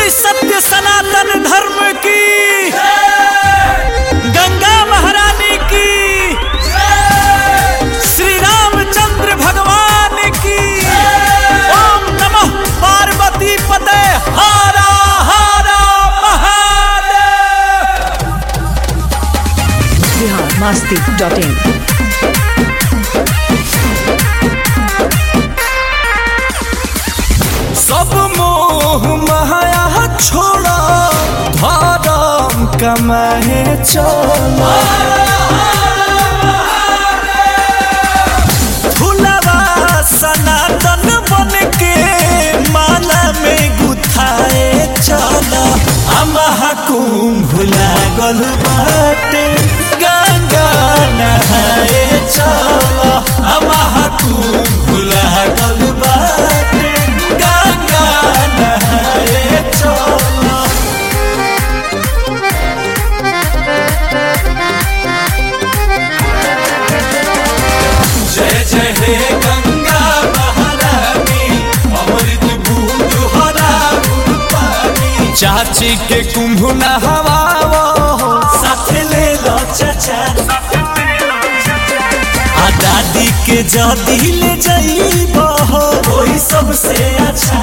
बोली सत्य सनातन धर्म की गंगा महारानी की श्री रामचंद्र भगवान की ओम नमः पार्वती पते हारा हारा महादेव बिहार मस्ती डॉट इन सब मोह माया छोड़ा धर्म कमाए चला फुलवा सनातन बन के माला में गुथाए चला अमहा कुंभ लागल बाटे गंगा नहाए चला अमहा कुंभ लागल बाटे गंगा नहाए चला जय जय हे गंगा महारानी अमृत बूंद हरा गुण पानी चाची के कुंभ नहवावो साथ ले लो चाचा आ दादी के जदी ले जाइबो वही सबसे अच्छा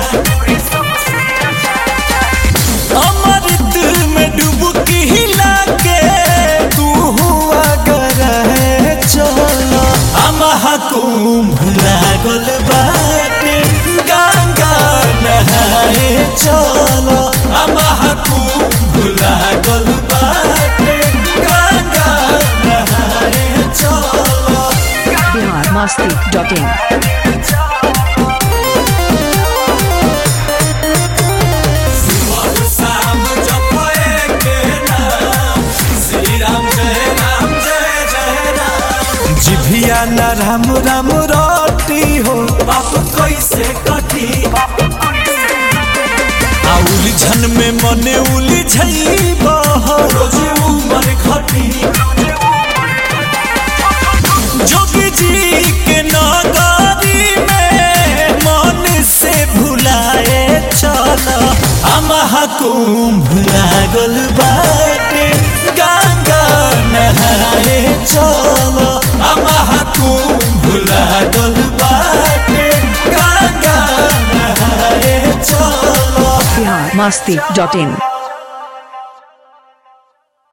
अमृत में डुबकी हिला के तू हुआ करे चलो अमहा कुंभ लागल बाटे गंगा नहाए चलो अमहा कुंभ लागल बाटे गंगा नहाए चलो बिहार मस्ती डॉट इन शाम जपए के नाम श्री राम जय राम जय जय राम जिभिया न राम राम रोटी हो बाप कैसे कटी आ उलझन में मने उलझैब रोज उमर घटी जोगी जी के नगारी में मन से भुलाए चल अमहा कुंभ लागल बाटे गंगा नहाए चल अमहा कुंभ लागल बाटे गंगा नहाए चल बिहार मस्ती डॉट इन